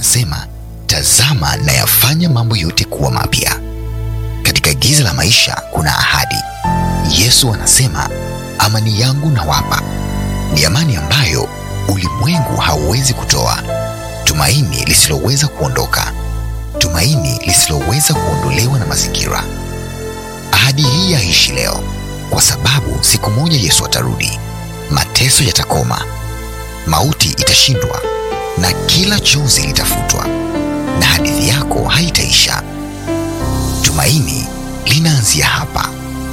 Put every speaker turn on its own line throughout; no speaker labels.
anasema, tazama nayafanya mambo yote kuwa mapya. Katika giza la maisha kuna ahadi. Yesu anasema, amani yangu nawapa, ni amani ambayo ulimwengu hauwezi kutoa, tumaini lisiloweza kuondoka, tumaini lisiloweza kuondolewa na mazingira. Ahadi hii yaishi leo, kwa sababu siku moja Yesu atarudi, mateso yatakoma, mauti itashindwa, na kila chozi litafutwa, na hadithi yako haitaisha. Tumaini linaanzia hapa.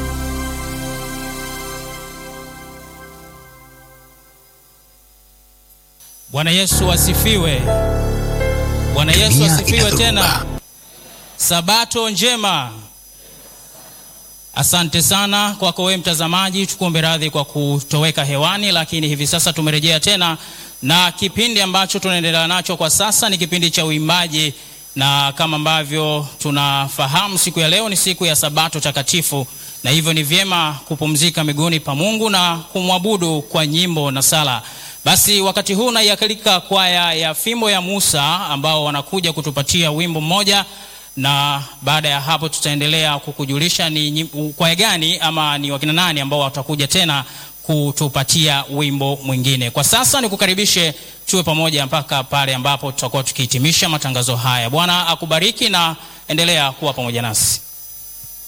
Bwana Yesu asifiwe. Bwana Yesu
Dunia
asifiwe
ina
tena.
dhoruba.
Sabato njema. Asante sana kwako wewe mtazamaji, tukuombe radhi kwa kutoweka hewani, lakini hivi sasa tumerejea tena na kipindi ambacho tunaendelea nacho kwa sasa ni kipindi cha uimbaji, na kama ambavyo tunafahamu, siku ya leo ni siku ya Sabato takatifu, na hivyo ni vyema kupumzika miguuni pa Mungu na kumwabudu kwa nyimbo na sala. Basi wakati huu naiakalika kwaya ya Fimbo ya Musa ambao wanakuja kutupatia wimbo mmoja na baada ya hapo tutaendelea kukujulisha ni nyim- kwaya gani ama ni wakina nani ambao watakuja tena kutupatia wimbo mwingine. Kwa sasa nikukaribishe tuwe pamoja mpaka pale ambapo tutakuwa tukihitimisha matangazo haya. Bwana akubariki na endelea kuwa pamoja nasi.